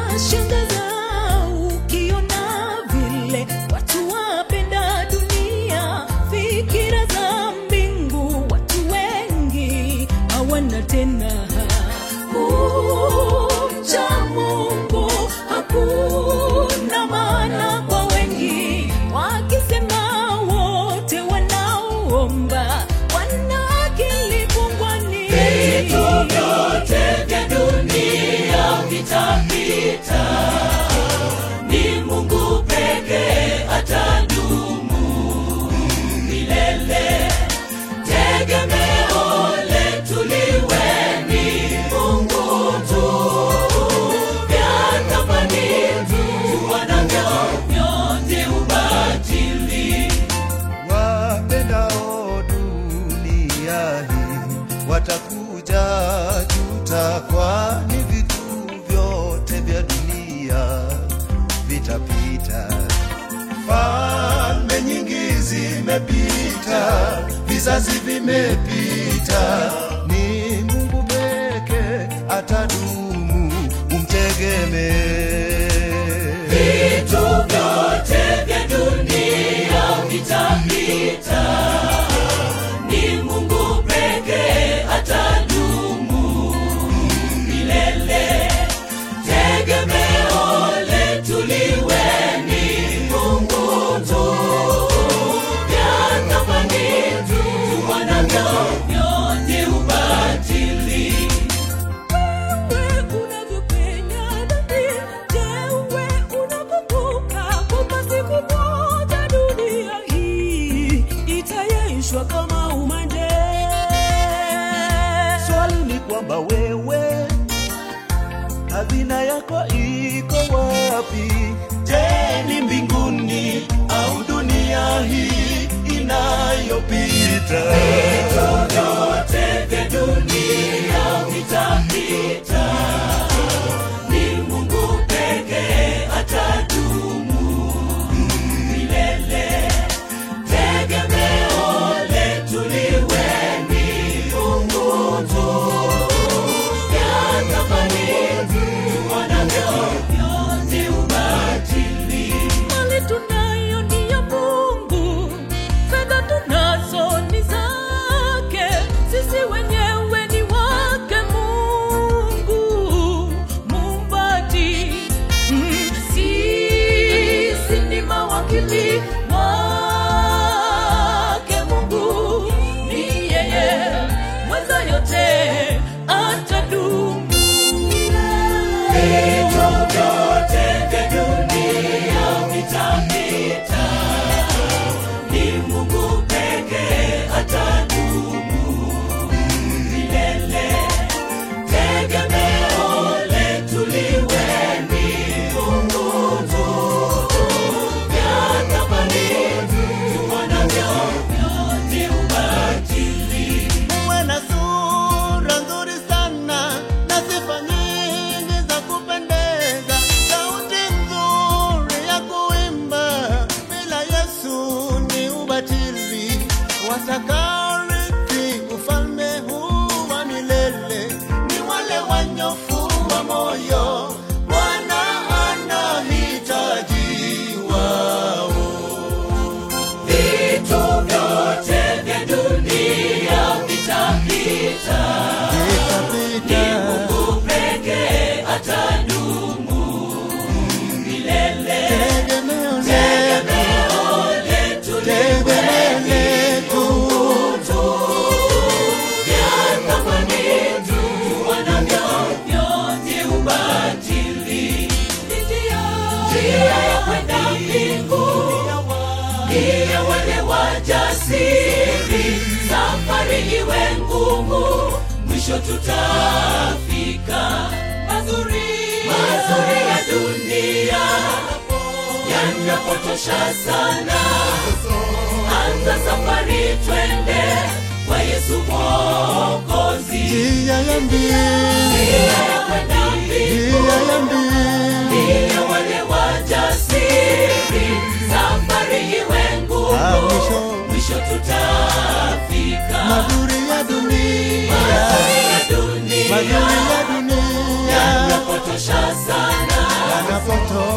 Yashangaza ukiona vile watu wapenda dunia, fikira za mbingu watu wengi hawana tena. Kumcha Mungu hakuna maana kwa wengi, wakisema wote wanaoomba wana akili pungwani. Vitu vyote vya dunia vitapita, ni Mungu pekee atadumu milele. Tegemeo letu liwe ni Mungu tu, vya thamani tuwanavyo vyote ubatili. wapendao dunia hii watakuja juta, kwani vitu vyote vya dunia vitapita. Falme nyingi zimepita, vizazi vimepita, ni Mungu peke atadumu, umtegemee. Vitu vyote vya dunia vitapita, ni Mungu pekee atadumu milele. Tegemeo letu liwe ni Mungu tu, vya thamani tuwanavyo vyote ubatili. Wewe unavyopenya dhambi, je, wewe unakumbuka kwamba siku moja dunia hii itayeyushwa kama umande? Swali ni kwamba wewe hazina yako iko wapi? Je, ni mbinguni au dunia hii inayopita? vyote vya dunia vitapita, ni Mungu pekee atadumu milele. Tegemeo letu liwe ni Mungu tu, vya thamani tuwanavyo vyote ubatili. Mali tunayo ni ya Mungu, fedha tunazo ni zake, sisi wenyewe ni wake Mungu muumbaji. Mm, Sisi ni mawakili wake Mungu, ni yeye mweza yote atadumu. Vitu vyote vya dunia vitapita, ni Mungu pekee atadumu milele. Tegemeo letu liwe ni Mungu tu, vya thamani tuwanavyo vyote ubatili. Uwe na sura nzuri sana na sifa nyingi za kupendeza, sauti nzuri ya kuimba, bila Yesu ni ubatili. Watakaorithi ufalme huu wa milele ni wale wanyofu wa moyo, Bwana anahitaji wao. Vitu vyote vya dunia vitapita, ni Mungu pekee atadumu milele. Tegemeo Tegemeo letu liwe ni Mungu tu, vya thamani tuwanavyo vyote ubatili. Njia ya kwenda mbinguni ndiye wale wajasiri, safari iwe ngumu, mwisho tutafika. Mazuri, mazuri ya dunia yanapotosha sana, anza safari, twende kwa Yesu Mwokozi. Njia ya mbili, Njia ya kwenda mbinguni njia ya mbili, ndiye wale wajasiri, safari iwe ngumu, Ah, mwisho. mwisho tutafika. mazuri ya dunia, Mazuri ya dunia mazuri ya dunia, yanapotosha sana, watoto